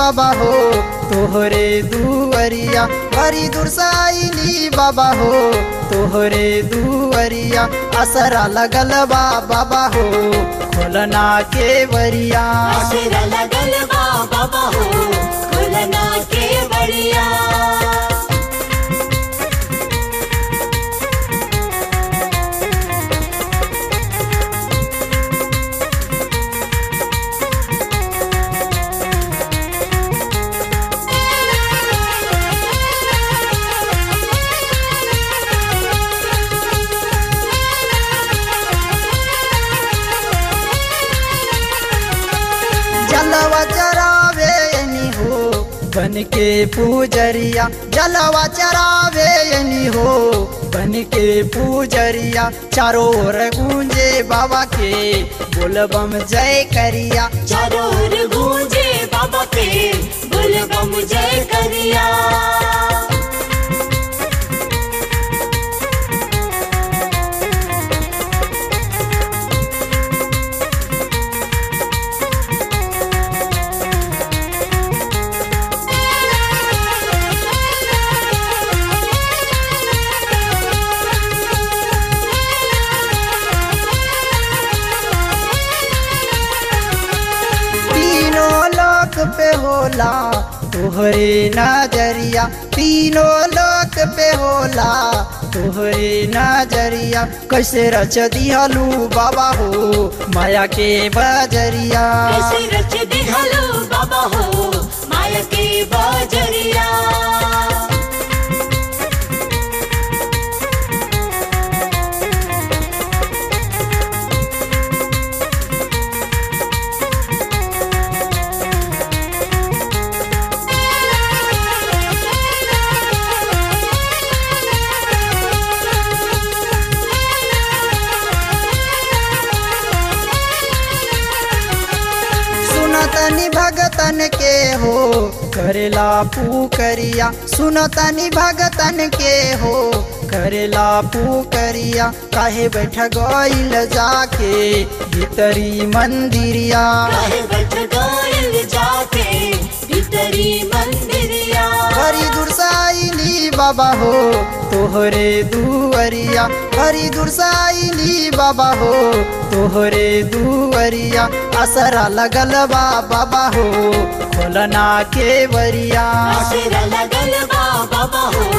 बाबा हो तोहरे दुअरिया बड़ी दुर्साइली बाबा हो तोहरे दुअरिया असरा लगल बा बाबा हो खोलना के वरिया आसरा लगल बा बाबा हो खुलना के बढ़िया जलवा चरावे यनी हो बन के पूजरिया जलवा चरावे यनी हो बन के पूजरिया चारों ओर गूंजे बाबा के बोलबम जय करिया चारों ओर गूंजे बाबा के बुल बम जय करिया तीनों लोक पे होला तोहरे नजरिया तीनों लोक पे होला तोहरे नजरिया कैसे रच दिहलू बाबा हो माया के बजरिया कैसे रच दिहलो बाबा हो माया के बजरिया सुनतनी भगतन के हो करेला पुकरिया सुनतनी भगतन के हो करेला पुकरिया काहे बैठ गईल जाके भीतरी मंदिरिया काहे बैठ गइल जाके भीतरी मंदिरिया बड़ी दुर्साइली बाबा हो तोहरे दुअरिया बड़ी दुर्साइली बाबा हो तोहरे दुअरिया असरा लगल बा बाबा हो खोलना के वरिया आसरा लगल बा बाबा हो